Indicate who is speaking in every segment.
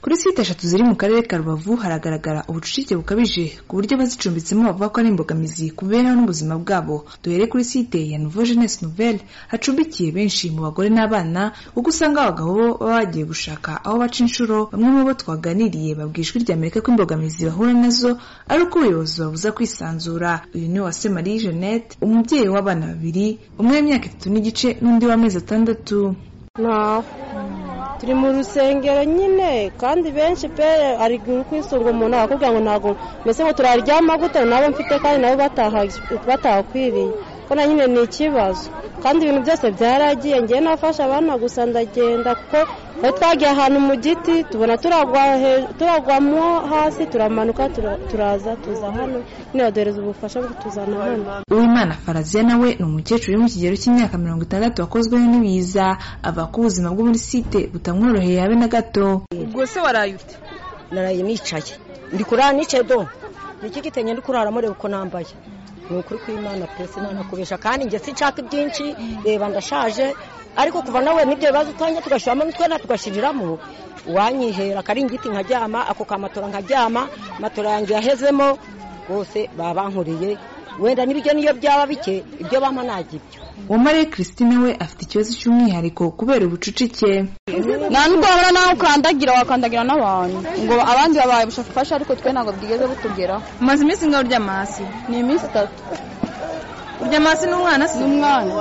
Speaker 1: kuri site eshatu ziri mu karere ka rubavu haragaragara ubucucike bukabije ku buryo abazicumbitsemo bavuga ko ari imbogamizi ku mibereho n'ubuzima bwabo duhere kuri site ya nouveau jeunesse nouvelle hacumbikiye benshi mu bagore n'abana kuko usanga abagabo bo baba bagiye gushaka aho baca inshuro bamwe mu bo twaganiriye babwiye ijwi rya amerika ko imbogamizi bahura nazo ari uko ubuyobozi babuza kwisanzura uyu ni uwase marie jeannette umubyeyi w'abana babiri umwe w'imyaka itatu n'igice n'undi w'amezi atandatu
Speaker 2: ntawe turi mu rusengero nyine kandi benshi pe ari kwisunga umuntu akakubwira ngo ntabwo mbese ngo turaryama gute nabo mfite kandi nabo batahakwiriye ko na nyine ni ikibazo kandi ibintu byose byaragiye ngiye nafashe abana gusa ndagenda kuko aho twagiye ahantu mu giti tubona turagwamo hasi turamanuka turaza tuza hano ntibaduhereza ubufasha butuzana hano
Speaker 1: uwimana faraziya nawe ni umukecuru uri mu kigero cy'imyaka mirongo itandatu wakozweho n'ibiza avuga ko ubuzima bwo muri site butamworoheye habe na gato
Speaker 3: ubwo se waraye ute
Speaker 4: naraye nicaye ndi kurara nicaye do ni iki gitenge ndi kurara mureba uko nambaye ni ukuri kw'imana pe sinanakubesha kandi njye sinshaka ibyinshi reba ndashaje ariko kuva nawe n'ibyo bibazo utanga tugashyiramo n'utwe tugashiriramo uwanyihera akaringiti nkaryama ako ka matora nkaryama matora yanjye yahezemo rwose baba bankoreye wenda n'ibiryo niyo byaba bike ibyo bampa ntabwo ibyo
Speaker 1: uwo mariya christine we afite ikibazo cy'umwihariko kubera ubucucike
Speaker 5: nta nubwo wabura nawe ukandagira wakandagira n'abantu ngo abandi babaye bushaka ubufasha ariko twe ntabwo bwigeze butugeraho
Speaker 3: umaze iminsi ngaho uryama hasi
Speaker 5: ni iminsi itatu
Speaker 3: uryama hasi n'umwana si
Speaker 5: n'umwana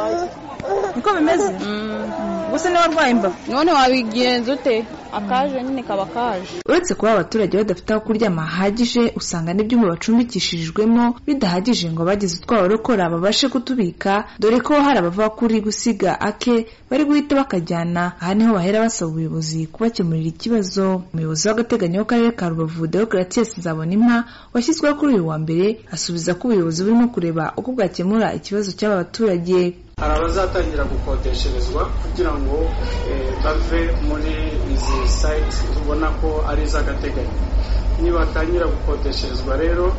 Speaker 3: niko bimeze gusa niba warwaye imbavu
Speaker 5: none wabigenza ute akaje nyine kaba kaje
Speaker 1: uretse kuba abaturage badafite aho kuryama hahagije usanga n'ibyumba bacumbikishirijwemo bidahagije ngo abagize utwabarokora babashe kutubika dore ko hari abavuga ko uri gusiga ake bari guhita bakajyana aha niho bahera basaba ubuyobozi kubakemurira ikibazo umuyobozi w'agateganyo w'akarere ka rubavu deogratias nzabonimpa washyizweho kuri uyu wa mbere asubiza ko ubuyobozi burimo kureba uko bwakemura ikibazo cy'aba baturage
Speaker 6: hari abazatangira gukodesherezwa kugira ngo bave muri izi sayiti tubona ko ari iz'agateganyo nibatangira gukodesherezwa rero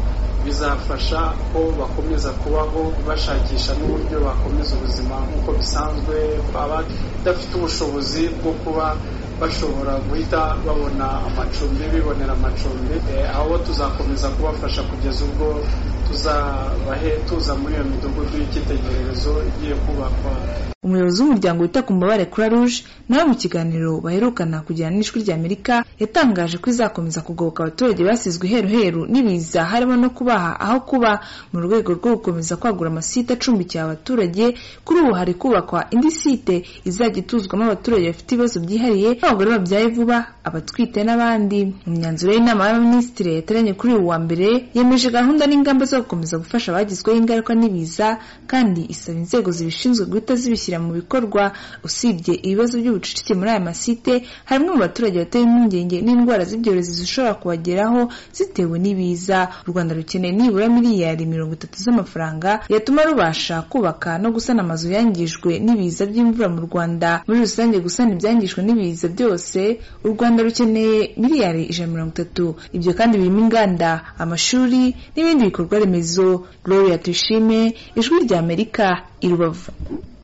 Speaker 6: bizafasha ko bakomeza kubaho bashakisha n'uburyo bakomeza ubuzima nk'uko bisanzwe baba badafite ubushobozi bwo kuba bashobora guhita babona amacumbi bibonera amacumbi aho tuzakomeza kubafasha kugeza ubwo tuzabahe tuza muri iyo midugudu y'icyitegererezo igiye kubakwa
Speaker 1: umuyobozi w'umuryango wita ku mbabare kuri ruje nawe mu kiganiro baherukana kugirana n'ijwi ry'amerika yatangaje ko izakomeza kugoboka abaturage basizwe iheruheru n'ibiza harimo no kubaha aho kuba mu rwego rwo gukomeza kwagura amasite acumbikiye abaturage kuri ubu hari kubakwa indi site izajya ituzwamo abaturage bafite ibibazo byihariye abagore babyaye vuba abatwite n'abandi imyanzuro y'inama y'abaminisitiri yateranye kuri uyu wa mbere yemeje gahunda n'ingamba zo gukomeza gufasha abagizweho ingaruka n'ibiza kandi isaba inzego zibishinzwe guhita zibishyira mu bikorwa usibye ibibazo by'ubucucike muri aya masite harimo mu baturage batewe impungenge n'indwara z'ibyorezo zishobora kubageraho zitewe n'ibiza u rwanda rukeneye nibura miliyari mirongo itatu z'amafaranga yatuma rubasha kubaka no gusana amazu yangijwe n'ibiza by'imvura mu rwanda muri rusange gusana ibyangijwe n'ibiza byose u rwanda rukeneye miliyari ijana na mirongo itatu ibyo kandi birimo inganda amashuri n'ibindi bikorwa remezo gloria tuyishime ijwi ry'amerika i rubavu